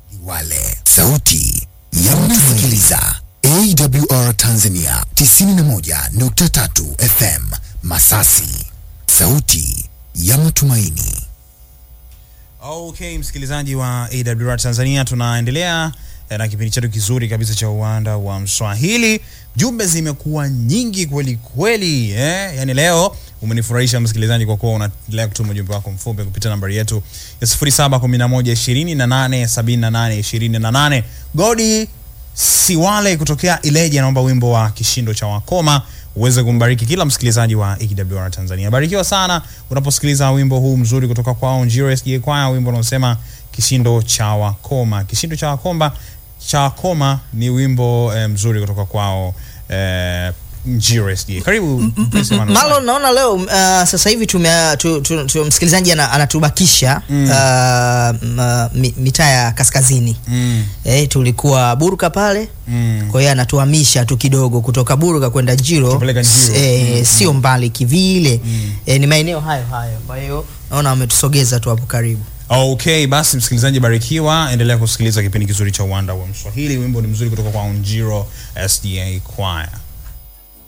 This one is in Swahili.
Liwale, sauti ya mnasikiliza AWR Tanzania 91.3 FM Masasi, sauti ya matumaini. Okay, msikilizaji wa AWR Tanzania, tunaendelea eh, na kipindi chetu kizuri kabisa cha uwanda wa Mswahili. Jumbe zimekuwa nyingi kweli kweli, eh? Yani leo umenifurahisha msikilizaji, kwa kuwa unaendelea kutuma ujumbe wako mfupi kupitia nambari yetu ya 0711287828. Godi Siwale kutokea Ileje anaomba wimbo wa kishindo cha wakoma uweze kumbariki kila msikilizaji wa AWR Tanzania. Barikiwa sana unaposikiliza wimbo huu mzuri kutoka kwao Njiro SDA Choir, wimbo unaosema kishindo cha wakoma. Kishindo cha wakoma cha wakoma ni wimbo eh, mzuri kutoka kwao eh, Njiro SDA. Karibu Mpenzi Emmanuel. Malo, naona leo uh, sasa hivi tume, tu, tu, tu, msikilizaji ana- anatubakisha mm. uh, m- mi- mitaa ya kaskazini Mm, eh, tulikuwa Burka pale mm. kwa hiyo anatuhamisha tu kidogo kutoka Burka kwenda Jiro, Tupeleka Njiro. eh, sio mbali kivile eh, ni maeneo hayo hayo, kwa hiyo naona wametusogeza tu hapo karibu. Okay, basi msikilizaji barikiwa, endelea kusikiliza kipindi kizuri cha uwanda wa Mswahili. Wimbo ni mzuri kutoka kwa Njiro SDA Choir.